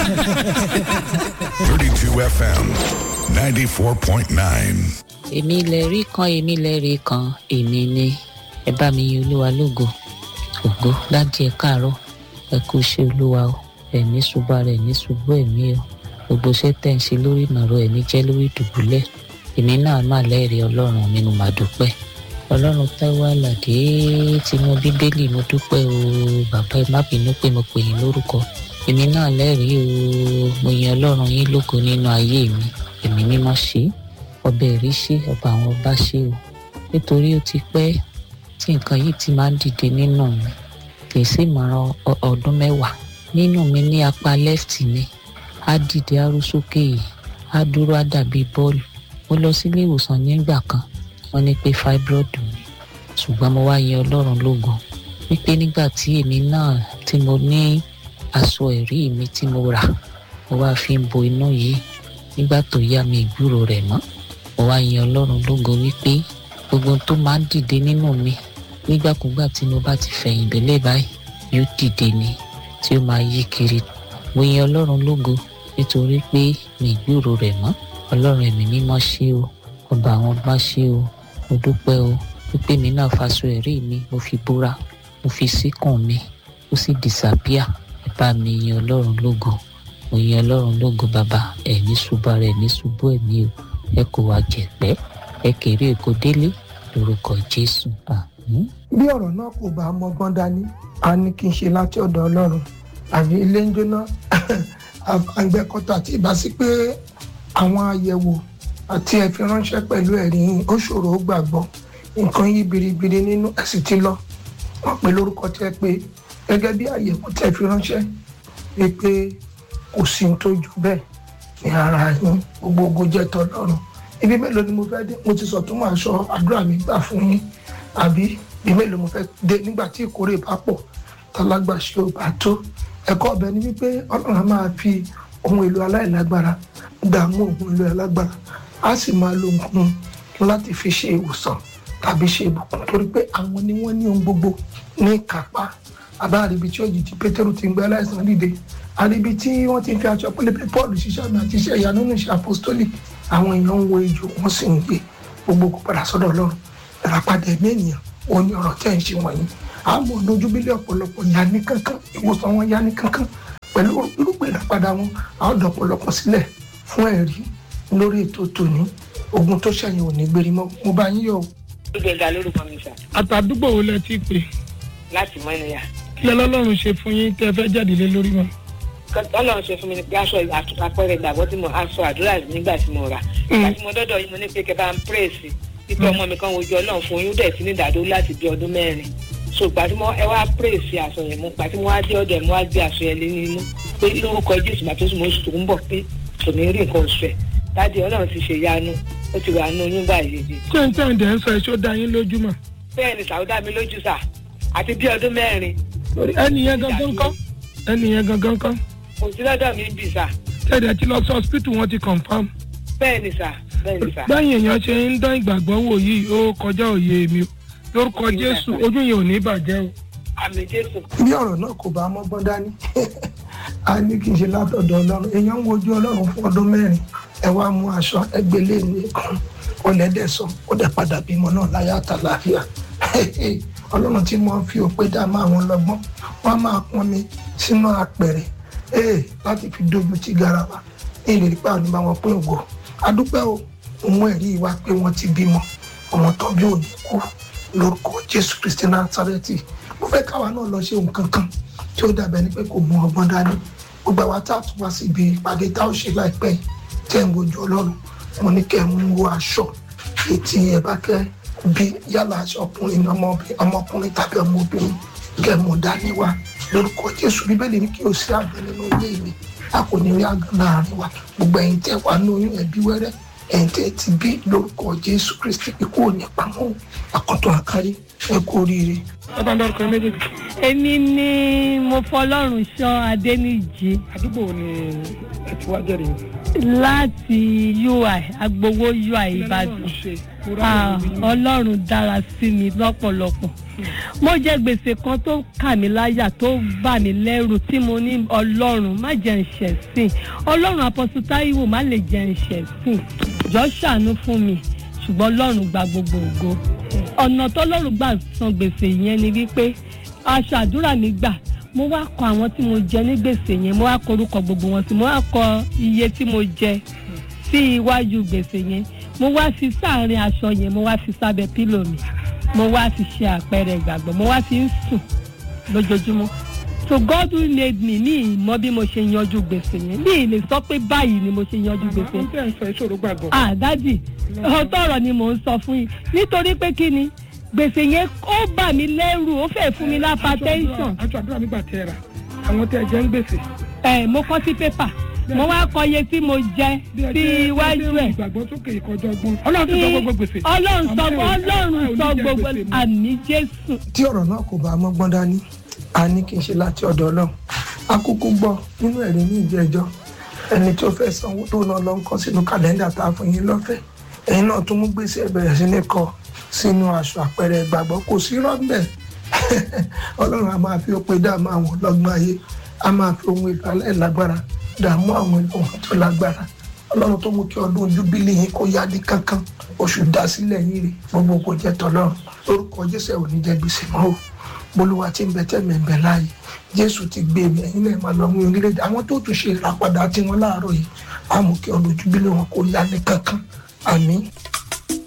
32 FM 94.9. èmi lè rí kan èmi lè rí kan èmi ni ẹ bá mi yin olúwa lógo ògo láti ẹ káàárọ̀ ẹ kú iṣẹ́ olúwa o ẹ̀mí ṣùgbọ́n rẹ̀ ní ṣùgbọ́n ẹ̀mí o gbogbo iṣẹ́ tẹ̀ ń ṣe lórí ìnàró ẹ̀mí jẹ́ lórí ìdùbúlẹ̀ èmi náà má lẹ́rìí ọlọ́run mi mo mà dúpẹ́ ọlọ́run táwọn àlàdé tinú bíbélì mo dúpẹ́ o bàbá ẹ má bínú pé mo pè yín lórúkọ èmi náà lẹ́rìí o mo yan ọlọ́run yín lógo nínú ayé mi èmi mímọ́ ṣe é ọbẹ̀ rí ṣe ọba àwọn ọba ṣe o nítorí ó ti pẹ́ tí nǹkan yìí ti máa ń dìde nínú mi kì í sì mọ̀ràn ọdún mẹ́wàá nínú mi ní apá left mi á dìde á rú sókè yìí á dúró á dàbí bọ́ọ̀lù mo lọ sílé ìwòsàn nígbà kan wọ́n ní pé fibroid mi ṣùgbọ́n mo wá yan ọlọ́run lógo wípé nígbà tí èmi náà tí mo ní aṣọ ẹ̀rí mi tí mo rà mo wá fi ń bo inú yìí nígbà tó yá mi ìgbúrò rẹ̀ mọ́ mo wá yan ọlọ́run lógo wípé gbogbo ohun tó máa ń dìde nínú mi nígbàkúgbà tí mo bá ti fẹ̀yìn délé báyìí yóò dìde ni tí ó máa yí kiri mo yan ọlọ́run lógo nítorí pé mi ìgbúrò rẹ̀ mọ́ ọlọ́run ẹ̀mí mímọ́ ṣé o ọba àwọn ọba ṣé o mo dúpẹ́ o wípé mi náà faṣọ ẹ̀rí mi mo fi búra mo fi síkùn mi ó sì disappear ẹ bá mi yan ọlọ́run lógo mo yan ọlọ́run lógo bàbá ẹ̀ ní ṣubú ara ẹ̀ ní ṣubú ẹ̀mí o ẹ kò wá jẹ̀pẹ́ ẹ kéré èkó délé lórúkọ jésù àmín. bí ọ̀rọ̀ náà kò bá mọ́gbọ́n dání a ní kí n ṣe láti ọ̀dọ̀ ọlọ́run àbí ilé ń jóná àgbẹ̀kọ̀tà tí ìbá sí pé àwọn àyẹ̀wò àti ẹ̀fi ránṣẹ́ pẹ̀lú ẹ̀rí yín ó ṣòro ó gbàgbọ́ nǹkan yí biribiri nínú ẹ̀sìn ti lọ wọ́n pè lórúkọ tẹ́ pé gẹ́gẹ́ bí àyẹ̀wò tẹ́ fi ránṣẹ́ ni pé kò sí ní tó jù bẹ́ẹ̀ ní ara yín gbogbo ogun jẹ́ tọ́lọ́run ibi mélòó ni mo fẹ́ dé mo ti sọ tó máa sọ àdúrà mi gbà fún yín àbí ibi mélòó mo fẹ́ dé nígbà tí ìkórè bá pọ̀ tálágbàṣe ò bá tó ẹ̀kọ́ ọbẹ̀ ni wípé ọlọ́run á máa fi ohun èlò aláìlágbára dààmú ohun èlò alágbára á sì máa lo nǹkan láti fi ṣe ìwòsàn tàbí ṣe ìbùkún torí pé àwọn ni wọ́n ní ohun gbogbo ní kápá àbáàríbi tí òjijì pétérù ti ń gbé aláìsàn dìde àríbi tí wọ́n ti fi aṣọ pélébé paul ṣiṣẹ́ àmì àti iṣẹ́ ìyanu nínú iṣẹ́ apostolic àwọn èèyàn ń wo ejò wọ́n sì ń gbé gbogbo kó padà sọ́dọ̀ ọlọ́run ìràpadà ẹ̀mí ènìyàn ó ní ọ̀rọ̀ tẹ́ ń ṣe wọ̀nyí àmọ́ lójú bílẹ̀ ọ̀pọ̀lọpọ̀ ya ní kankan ìwòsàn wọn ya ní kankan pẹ̀lú irúgbìn ìràpadà wọn àwọn ọ̀dọ̀ ọ̀pọ̀lọpọ̀ sílẹ̀ fún ẹ̀rí lórí ètò tòní ogun tó ṣẹ̀yìn ò ní gbérí mọ́ mo bá yín yọ̀ o. gbẹ̀ngà lórúkọ mi sà àtàdúgbò wo lẹ ti pè láti mọ ènìyàn kí lọ́lọ́run ṣe fún yín tẹ́ fẹ́ jáde lé lórí wọn. ọlọ́run ṣe fún mi ní pé aṣọ àpẹẹrẹ ìgbàgbọ́ tí mo aṣọ àdúrà nígbà tí mo rà nígbà tí mo dọ́dọ̀ yìí mo ní pé kẹ́ bá ń pírèsì pípẹ́ ọmọ mi kan wojú ọlọ́run fún yín ó dẹ̀ sí ní ìdádó láti bí ọdún mẹ́rin so gbà tí mo ẹ wá pírèsì aṣọ yẹn mo gbà tí mo wá dé ọdẹ mo wá gbé aṣọ yẹn lé nínú pé lórúkọ jésù màtó sùn mo oṣù tó ń bọ̀ pé kò ní rí nǹkan oṣù ẹ̀ dáàdi ọlọ́run ti ṣe yanu ó ti wà nínú oyún báyìí yìí ṣé n tẹ́ ń dẹ̀ ń sọ èso dá yín lójú mọ̀. bẹ́ẹ̀ ni sàwọ́dà mi lójú sà àti bí ọdún mẹ́rin ẹni yẹn gangan kọ́ ẹni yẹn gangan kọ́ kò sí lọ́dọ̀ mi bì sà tẹ̀dẹ̀ ti lọ sí hospital wọn ti confam. bẹ́ẹ̀ ni sà bẹ́ẹ̀ ni sà. báyìí èèyàn ṣe ń dán ìgbàgbọ́ wò yìí ó kọjá òye mi o lórúkọ jésù ojú yẹn ò ní bàjẹ́ o. àmì jésù. bí ọ̀rọ̀ náà kò bá mọ́gbọ́n dání a ní kí n ṣe látọ̀dọ̀ ọlọ́run èèyàn ń wojú ọlọ́run fún ọdún mẹ́rin ẹ wá mú aṣọ ẹgbẹ́lé nìkan ọlẹ́dẹ̀ sọ ó dẹ̀ padà bímọ náà láyé àtàlàáfíà ọlọ́run tí wọ́n fi òpé dá máa wọn lọ́gbọ́n wọ́n á máa pọn mi sínú apẹ̀rẹ̀ ee láti fi dojú ti garawa ní ìlérí pé àwọn ìbáwọn pín ògo adúpẹ́ o òun ẹ̀rí wa pé wọ́n ti bímọ ọmọ tó bí òní kú lórúkọ jésù kristi násárẹ́tì mo fẹ́ káwa náà lọ ṣe nǹkan kan tí ó dàbẹ̀ ni pé kò mú ọgbọ́n dání gbogbo àwa tá a tún wá sí ibi ìpàdé tá a ó ṣe láìpẹ́ yìí tẹ́ ń wojú ọlọ́run mo ní kẹ́ ẹ̀ mú wo aṣọ etí ẹ̀ bá kẹ́ bí yálà aṣọ ọkùnrin ní ọmọkùnrin tàbí ọmọbìnrin kẹ́ ẹ̀ mú dání wá lórúkọ jésù bíbélì ní kí o sí àgbẹ̀ nínú ilé mi a kò ní rí àgàn láàrin wa gbogbo ẹ̀yin tẹ́ wà ní oyún ẹ̀bí wẹ́rẹ́ ẹ̀yin tẹ́ ti bí lórúkọ jésù kristi ikú ò ní pamọ́ àkọ́tọ̀ àkárí ẹ kú oríire ẹ bá ń dárúkọ ẹ méjèèjì. èmi ni mo fọlọ́run ṣọ́ adẹ́nìjì àdúgbò wo ni ẹ ti wá jẹ́rìí yìí. láti ui agbowó ui ìbàdàn Ah, ọlọ́run dára sí mi lọ́pọ̀lọpọ̀ mo jẹ gbèsè kan tó kà mí láyà tó bà mí lẹ́rù tí mo ní ọlọ́run má jẹ́ ń ṣẹ̀ sìn ọlọ́run apọ́sù táíwò má lè jẹ́ ń ṣẹ̀ sìn jọ ṣàánú fún mi ṣùgbọ́n ọlọ́run gba gbogbo ògo ọ̀nà tọ́lọ́run gbà san gbèsè yẹn ni wípé aṣọ àdúrà mi gbà mo wá kọ àwọn tí mo jẹ ní gbèsè yẹn mo wá kọ orúkọ gbogbo wọn sí mo wá kọ iye tí mo jẹ sí iwájú gbèsè yẹn mo wá fi sáàrin aṣọ yẹn mo wá fi sábẹ́ pílò mi mo wá fi ṣe àpẹẹrẹ ìgbàgbọ́ mo wá fi ń sùn lójoojúmọ́ so God who made me ní ìmọ̀ bí mo ṣe yanjú gbèsè yẹn ní ìlè sọ pé báyìí ni mo ṣe yanjú gbèsè àwọn tẹ̀ ń sọ ìṣòro gbàgbọ́. ah dádì ọ̀tọ̀ ọ̀rọ̀ ni mò ń sọ fún yín nítorí pé kí ni gbèsè yẹn ó bà mí lẹ́rù ó fẹ́ fún mi lápá tẹ́ńsọ̀n àjọ àdúrà nígbà tẹ ẹ rà àwọn tẹ ẹ jẹ ń gbèsè. ẹ mo kọ sí pépà mo wá kọ iye tí mo jẹ bí ẹ sí jẹ́ iwájú ẹ ìgbàgbọ́ sókè ìkọjọ ọgbọ́n. ọlọ́run ti sọ gbogbo gbèsè. ọlọ́run sọ Àmọ́ ẹ ò- ọlọ́run ẹ ò ní sọ jẹ gbogbo gbèsè mọ́. àmì jésù. tí ọ̀rọ̀ náà kò bá mọ́gbọ́n dání a ní kí n ṣe láti ọ̀dọ̀ ọlọ́run akókó gbọ́ nínú ẹ̀rí ní ìjẹ́jọ́ ẹni tó fẹ́ sanwó tó náà lọ ń kọ́ sínú kàlẹ́ndà tá a fún yín lọ́fẹ̀ẹ́ ẹ̀yin náà tún mú gbèsè ẹ̀ bẹ̀rẹ̀ sí ní kọ sínú aṣọ àpẹẹrẹ ìgbàgbọ́ kò sí rọ́ńbẹ̀ ọlọ́run a máa fi òpè dààmú àwọn ọlọ́gbọ́n ayé a máa fi ohun èlò alẹ́ lágbára dààmú àwọn èlò wọn tó lágbára ọlọ́run tó mú kí ọdún júbílì yín kó yá ní kankan oṣù dásílẹ̀ yín rè gbogbo kò jẹ́ tọ́lọ́run lórúkọ jésù ẹ̀ ò ní jẹ́ gbèsè mọ́ o bolúwa tí ń bẹ tẹ́mi ń bẹ láàyè jésù ti gbé mi ẹ̀yin náà máa lọ mú orílẹ̀-èdè àwọn tó tún ṣe ìràpadà tiwọn láàárọ̀ yìí á mú kí ọdún júbílì wọn kó yá ní kankan àmín